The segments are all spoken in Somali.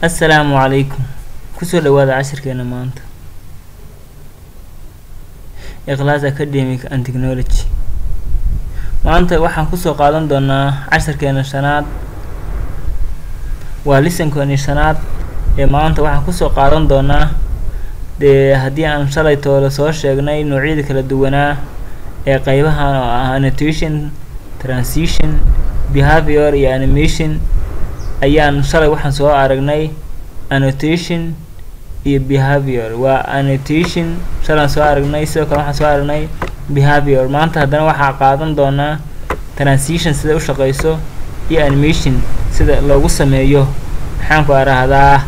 assalaamu calaykum kusoo dhawaada cashirkeena maanta ikhlaas academic and technology maanta waxaan kusoo qaadan doonaa cashirkeena shanaad waa lisankooni shanaad ee maanta waxaan kusoo qaadan doonaa dee haddii aan shalay toole soo sheegnay noocyada kala duwanaa ee qeybahan oo ah annotation transition behavior iyo animation ayaan shalay waxaan soo aragnay annotation iyo behavior waa annotation shalaan soo aragnay sidoo kale waxaan soo aragnay behavior maanta haddana waxaa qaadan doonaa transition sida u shaqeyso iyo animation sida loogu sameeyo maxaanku arahdaa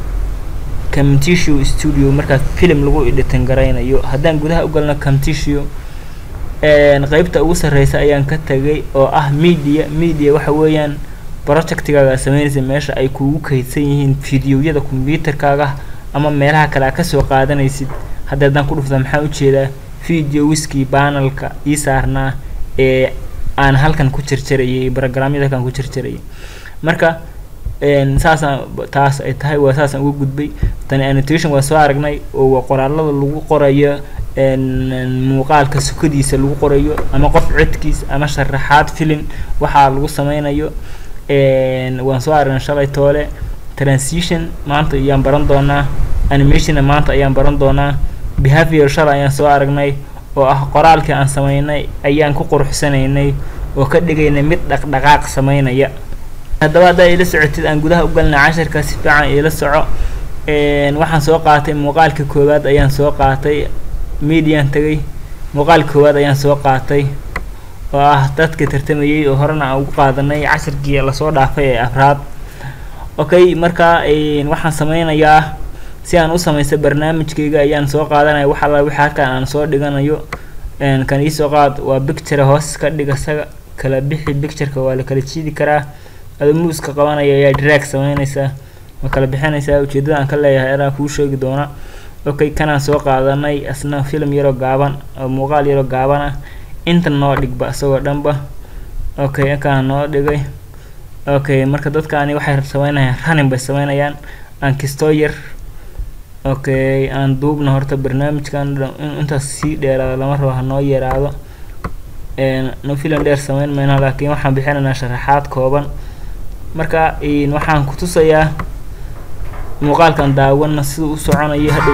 camtissue studio markaas film lagu editan garaynayo haddaan gudaha u galno camtissue qeybta ugu sarreysa ayaan ka tagay oo ah media media waxa weeyaan projectigaaga sameynaysa meesha ay kuugu kaydsan yihiin videoyada combyuterkaaga ama meelaha kale a kasoo qaadanaysid hadda haddaan ku dhufta maxaa ujeedaa video wiskii banalka ii saarnaa ee aan halkan ku jarjarayay brogramyada halkan ku jarjarayay marka saasaan taas ay tahay waa saasaan uga gudbay tani annotation waa soo aragnay oo waa qoraalada lagu qorayo muuqaalka sukadiisa lagu qorayo ama qof codkiis ama sharaxaad film waxaa lagu sameynayo waan soo aragnay shalay toole transition maanta ayaan baran doonaa animationna maanta ayaan baran doonaa behavior shalay ayaan soo aragnay oo ah qoraalkii aan sameynay ayaan ku quruxsanaynay oo ka dhigaynay mid dhaqdhaqaaq sameynaya haddaba haddaa ila socotid aan gudaha u galnay cashirka si fiican iila soco waxaan soo qaatay muuqaalka koowaad ayaan soo qaatay median tagay muuqaalka koowaad ayaan soo qaatay oo ah dadka tartamayay oo horena aan ugu qaadanay cashirkii lasoo dhaafay ee afraad okay marka waxaan sameynayaa si aan u samaysta barnaamijkayga ayaan soo qaadanaya wax alla wixii halkan aan soo dhiganayo kan iisoo qaad waa picture hoos ka dhig isaga kala bixi pictureka waa la kala jiidi karaa adoo muuska qabanaya ayaa drag sameynaysaa ma kala bixinaysaa ujeedada aan ka leeyahay anaa kuu sheegi doona okay kanaan soo qaadanay asna film yaroo gaaban oo muuqaal yaroo gaaban ah inta noo dhigba isagoo dhanba okay inkaan noo dhigay okay marka dadkaani waxay sameynayaan running bay sameynayaan aan kistoo yar okay aan duubna horta barnaamijkan intaas sii dheeraado lama rabo ha noo yaraado no filan dheer sameyn mayno laakiin waxaan bixinaynaa sharaxaad kooban marka waxaan ku tusayaa muuqaalkan daawana siduu u soconayo hadhow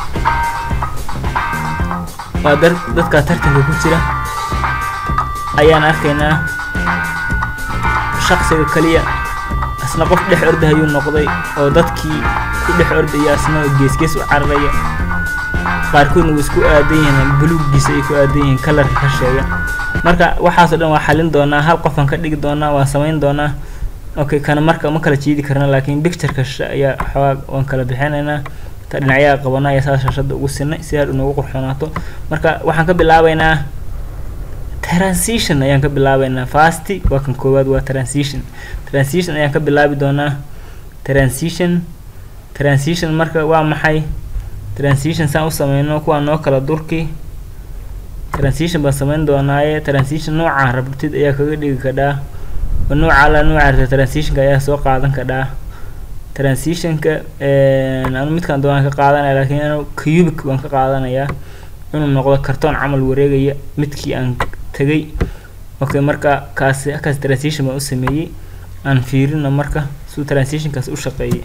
waa dad dadkaa tartanka ku jira ayaan arkaynaa shaqsiga kaliya asna qof dhex ordahayuu noqday oo dadkii ku dhex ordaya asna geesgees u cararaya qaarkoodna way isku aadan yihiin buluuggiisa ay ku aadan yihiin kalarka ka sheega marka waxaasoo dhan waa xalin doonaa hal qofaan ka dhigi doonaa waan samayn doonaa okay kana marka ma kala jiidi karna laakiin pictureka ayaa xoogaa waan kala bixinaynaa ta dhinacyaha qabana ayaa saas shashada ugu sinay si hadhow noogu qurxoonaato marka waxaan ka bilaabeynaa transition ayaan ka bilaabeynaa fasti waa kan koowaad waa transition transition ayaan ka bilaabi doonaa transition transition marka waa maxay transition saan u sameyno kuwaa noo kala durki transition baan sameyn doonaaye transition noocaan rabtid ayaa kaga dhigi kadhaa nooca alla nooca rabta transitionka ayaa soo qaadan kadhaa transitionka anu midkaan doonaan ka qaadanaya laakiin anu cubic baan ka qaadanayaa inuu noqdo kartoon camal wareegaya midkii aan tagay okay marka kaasi halkaas transition baan u sameeyey aan fiirino marka suu transitionkaas u shaqeeyay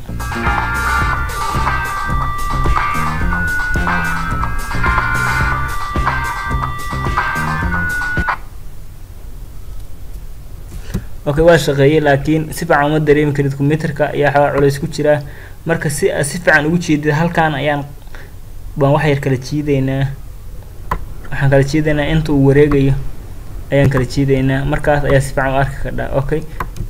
okay waa shaqeeyey laakiin si fiican uma dareemi karid combyuterka ayaa xoogaa culays ku jiraa marka si aad si fiican ugu jeedid halkaan ayaan baan wax yar kala jiideynaa waxaan kala jiideynaa inta uu wareegayo ayaan kala jiideynaa markaas ayaa si fiican u arki kadhaa okay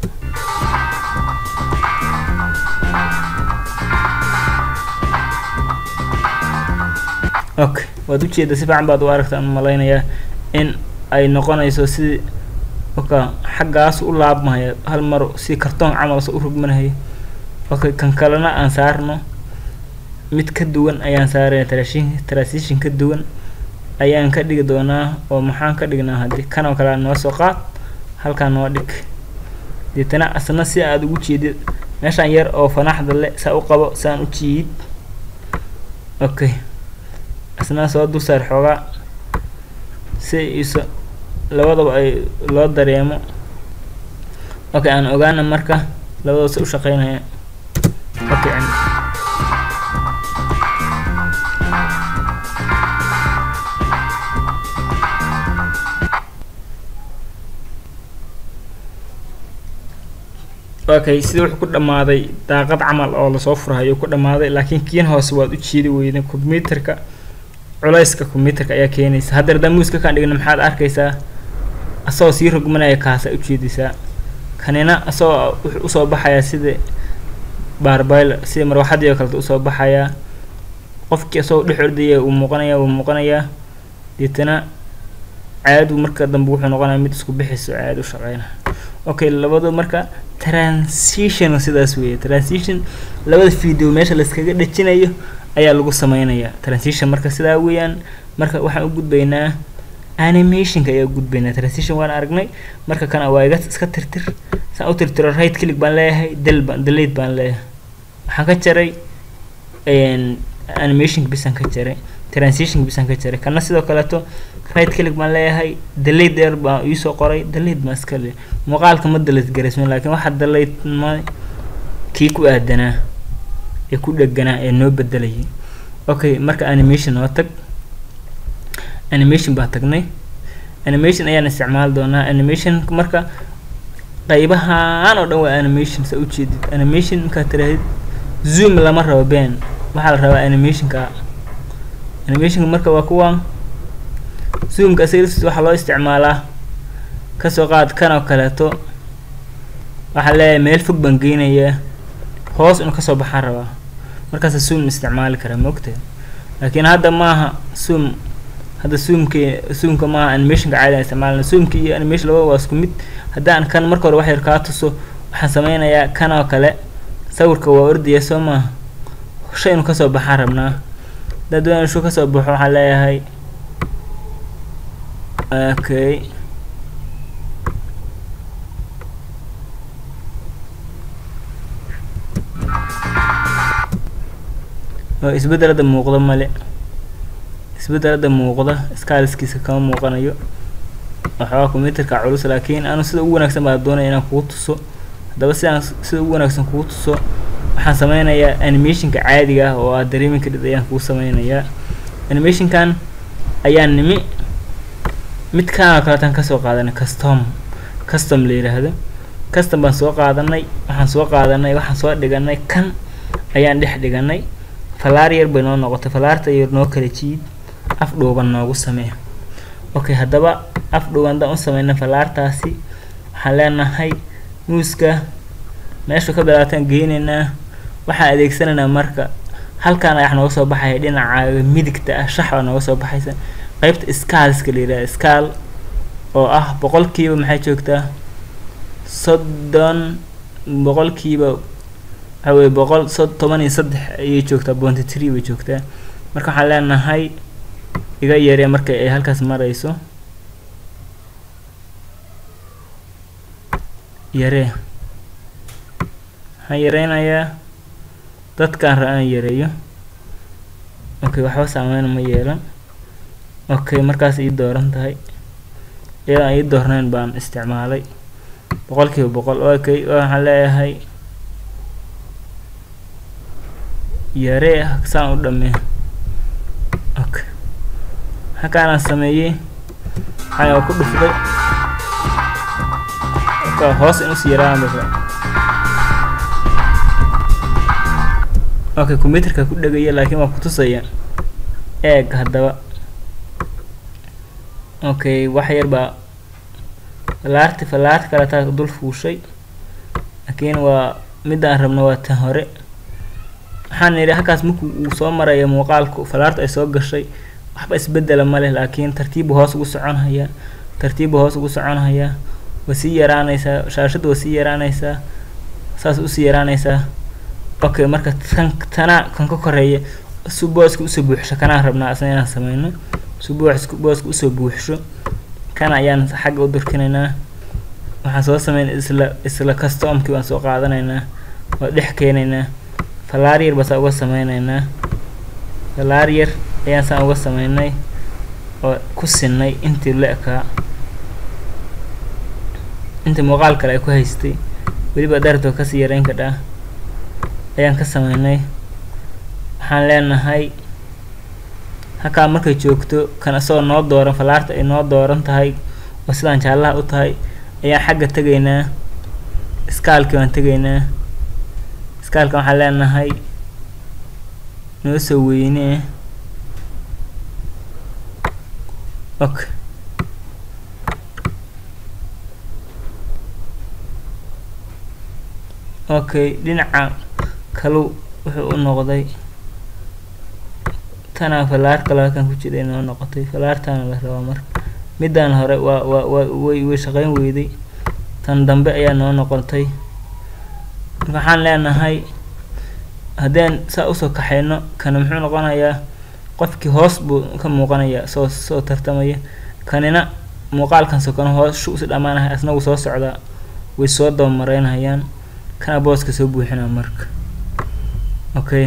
okay waad ujeeda si fiican baad u aragta aan malaynayaa in ay noqonayso si oka xaggaas u laabmaya hal mar si kartoon camal soo u rogmanahay okay kan kalena aan saarno mid ka duwan ayaan saaraya transition transition ka duwan ayaan ka dhigi doonaa oo maxaan ka dhignaa haddii kanoo kale noo soo qaad halkaan noo dhig deetana asna si aada ugu jeedid meeshaan yar oo fanaxda le saa u qabo saan u jiid okay isna soo dul saar xoogaa si iso labadaba ay loo dareemo okay aan ogaana marka labadaba si u shaqeynaya okay okay sida wuxuu ku dhammaaday daaqad camal oo lasoo furahayo ku dhammaaday laakiin kiin hoose waad u jiidi weyday combyuterka culayska combyuterka ayaa keenaysa hadda haddaan muuska kaan dhigna maxaad arkaysaa asagoo sii rogmanaya kaasa ujeedaysaa kanina asagoo wuxuu usoo baxayaa sida baarbayl sida marwaxadii oo kaleta usoo baxayaa qofkii asagoo dhex ordaya uu muuqanaya uu muuqanayaa deetana caadu marka dambe wuxuu noqonaya mid isku bixiso caad u shaqeyna okay labadu marka transition sidaas weeye transition labada video meesha layskaga dhejinayo ayaa lagu sameynayaa transition marka sidaa weeyaan marka waxaan u gudbaynaa animationka ayaa u gudbaynaa transition waan aragnay marka kana waa iga iska tirtir saan u tirtiro right click baan leeyahay del baan delete baan leeyahay waxaan ka jaray animationka bisaan ka jaray transitionka bisaan ka jaray kana sidoo kaleeto right click baan leeyahay delete there baan iisoo qoray delete baan iska le muuqaalka ma delete garaysmin laakiin waxaa delete ma kii ku aadanaa ee ku dheganaa ee noo bedelayay okay marka animation noo tag animation baa tagnay animation ayaan isticmaali doonaa animation marka qaybahaan oo dhan waa animation sa ujeedid animation markaad tirahdid zoom lama rabo ben waxaa la rabaa animationka animationka marka waa kuwan zoomka asigas waxaa loo isticmaalaa kasoo qaad kan oo kaleeto waxaa leeyahay meel fog baan geynayaa hoos inuu kasoo baxaan rabaa markaasa zoom isticmaali karaa maogtahay laakiin hadda maaha zoom hadda zoomki zoomka maaha animationka caadi aan isticmaalna zoomka iyo animation labada waa isku mid haddaan kan marka hore wax yar kaa tuso waxaan sameynayaa kan oo kale sawirka waa ordaya soo maaha shay inuu kasoo baxaan rabnaa haddaad doonaya shuu kasoo baxo waxaan leeyahay okay oo isbedelada muuqda male isbedelada muuqda skaaliskiisa kama muuqanayo waxoogaa combyuterka culus laakiin anu sida ugu wanaagsan baa doonaya inaan kugu tuso haddaba sidaan sida ugu wanaagsan kugu tuso waxaan sameynayaa animationka caadiga ah oo aad dareemi kadhid ayaan kugu sameynayaa animationkan ayaan nimi midkaan oo kaleetaan kasoo qaadanay custom custom la yiraahdo custom baan soo qaadanay waxaan soo qaadanay waxaan soo dhiganay kan ayaan dhex dhiganay falaar yar bay noo noqotay falaarta yar noo kala jiid af dhuuban noogu samee okay haddaba af dhuuban haddaan u sameyna falaartaasi waxaan leenahay muuska meeshu ka bilaataan geynaynaa waxaan adeegsanaynaa marka halkaan ayax nooga soo baxaya dhinaca midigta ah shax baa nooga soo baxaysa qeybta scaalska la yidhaha scaal oo ah boqolkiiba maxay joogtaa soddon boqolkiiba waxa weye boqol so toban iyo saddex ayay joogtaa bonty tree bay joogtaa marka waxaan leenahay iga yaree marka ay halkaas marayso yaree waxaan yareynayaa dadkaan ra aan yareeyo okay waxba saameyn ma yeelan okay markaas ii dooran tahay iyadoo aan ii doornayn baan isticmaalay boqolkiiba boqol okay waxaan leeyahay yaree saan u dhamee okay halkaanaan sameeyey waxaan ku dhuftay okay hoos in usii yaraan baa okay combyuterka ku dhegaya laakiin waa kutusaya eeg haddaba okay wax yar baa falaarti falaarta kale taa dul fuushay laakiin waa midaan rabno waa tan hore waxaan yidhi halkaas marku uu soo maraya muuqaalku falaarta ay soo gashay waxba isbedela ma leh laakiin tartiibu hoos ugu soconhayaa tartiibu hoos ugu soconhayaa waa sii yaraanaysaa shaashadda waa sii yaraanaysaa saas usii yaraanaysaa okay marka tan tana kan ka koreeya si booska usoo buuxsho kanaan rabnaa asna inaan sameyno si booska booska usoo buuxsho kana ayaan xagga u durkinaynaa waxaan soo sameynay isla isla customkii baan soo qaadanaynaa waa dhex keenaynaa falaar yar basaa uga sameyneynaa falaar yar ayaan saan uga sameynay oo ku sinay intii la ekaa intii muuqaal kale ay ku haystay weliba dartoo kasii yareyn kadhaa ayaan ka sameynay waxaan leenahay halkaa markay joogto kan isagoo noo dooran falaarta ay noo dooran tahay oo sidaan jaallaha u tahay ayaan xagga tegaynaa iskaalkii waan tegaynaa iskaalka waxaan leenahay noo soo weynee okay okay dhinaca kalu wuxuu u noqday tanaa falaar kale halkan ku jira inoo noqotay falaartaana la rabaa marka midaan hore waa waa waa way way shaqeyn weyday tan dambe ayaa noo noqotay marka waxaan leenahay haddeen saa usoo kaxayno kana muxuu noqonayaa qofkii hoos buu ka muuqanayaa soo soo tartamaya kanina muuqaalkan sokano hoos shu usi dhammaanahay asna wuu soo socdaa way soo dabamareynayaan kana booska soo buuxinaa marka okay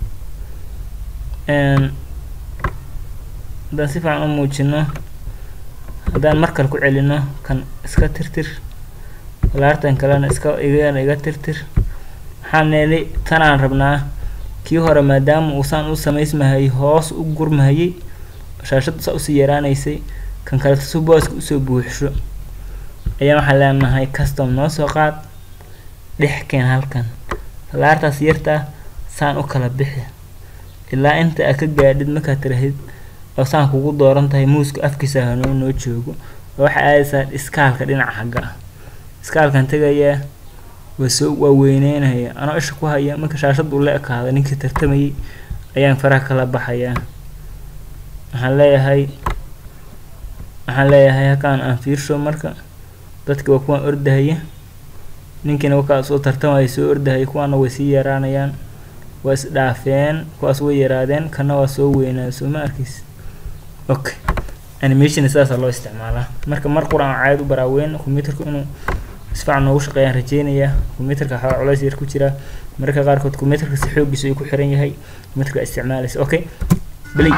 haddaan si fiican u muujino haddaan mar kale ku celino kan iska tirtir falaartan kalena iska igana iga tirtir waxaan neeli tanaan rabnaa kii hore maadaama uusaan u samaysmahayay hoos u gurmahayay shaashadda saa usii yaraanaysay kan kaleto si booska usoo buuxsho ayaan waxaan leenahay custom noo soo qaad dhex keen halkan falaartaas yartaa saan u kala bixi ilaa inta aad ka gaadhid markaad tirahid oo saan kugu dooran tahay muuska afkiisa hanoo noo joogo oo waxaa aadaysaa iskaalka dhinaca xagga ah iskaalkan tegayaa waa soo waa weyneynaya anoo isha ku haya marka shaashaddu la ekaada ninkii tartamayay ayaan faraha kala baxayaa waxaan leeyahay waxaan leeyahay halkaan aan fiirsho marka dadki waa kuwaan ordahaya ninkiina wakaas oo tartamaya soo ordahaya kuwaana way sii yaraanayaan waa isdhaafeen kuwaas way yaraadeen kana waa soo weynaa soo ma arkiis okay animation sidaasaa loo isticmaalaa marka mar qur aan caad u baraaweyn computerku inuu isfacan noogu shaqeeyaan rajeynayaa computerka waxaa culays yar ku jira mararka qaarkood computerka si xoogiisa ay ku xiran yahay computerka isticmaalaysa okay play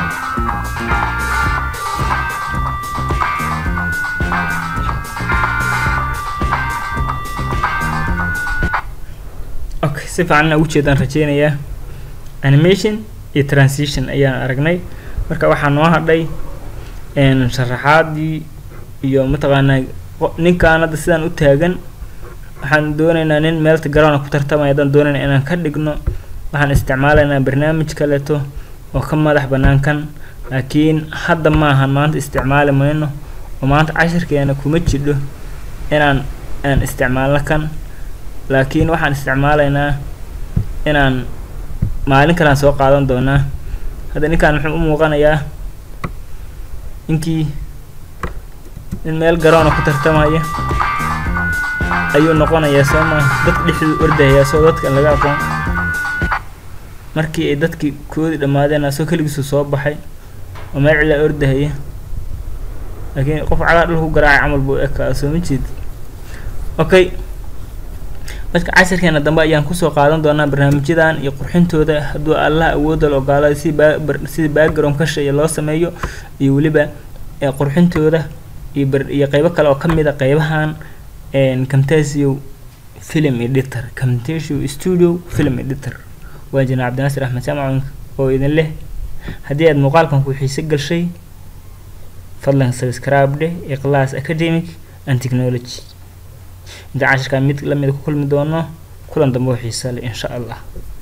okay si fiican ugu jeedaan rajeynayaa animation iyo transition ayaan aragnay marka waxaa noo hadhay sharaxaadii iyo mataqaanaa ninkaan hadda sidaan u taagan waxaan dooneynaa nin meelta garoona ku tartamaya haddaan dooneyna inaan ka dhigno waxaan isticmaalaynaa barnaamij kaleeto oo ka madax bannaan kan laakiin hadda maaha maanta isticmaali mayno oo maanta cashirkeena kuma jidho inaan aan isticmaalno kan laakiin waxaan isticmaalaynaa inaan maalin kalean soo qaadan doonaa hadda ninkaan muxuu u muuqanayaa ninkii nin meel garoona ku tartamaya ayuu noqonayaa soo maa dadka dhexduu ordahayaa soo dadka laga aqoon markii ay dadkii koodii dhammaadeen asoo keligiisu soo baxay oo meel cilaa ordahaya laakiin qof cagaa dhulka ku garaacay camal buu ekaa soo ma jeed okay marka cashirkeena dambe ayaan kusoo qaadan doonaa barnaamijyadan iyo qurxintooda hadduu allaha awoodda la ogaalo si sidii background kasheeya loo sameeyo iyo weliba qurxintooda iyo iyo qeybo kale oo ka mid a qeybahan camtasio film editor camtasio studio film editor waa jina cabdinaasir axmed jaamac oo idin leh haddii aad muuqaalkan ku xiise gashay fadlan subscribe dheh iqlaas academic and technology inta cashirkaa mid lamida ku kulmi doono kulan dambe oo xiisa leh insha allah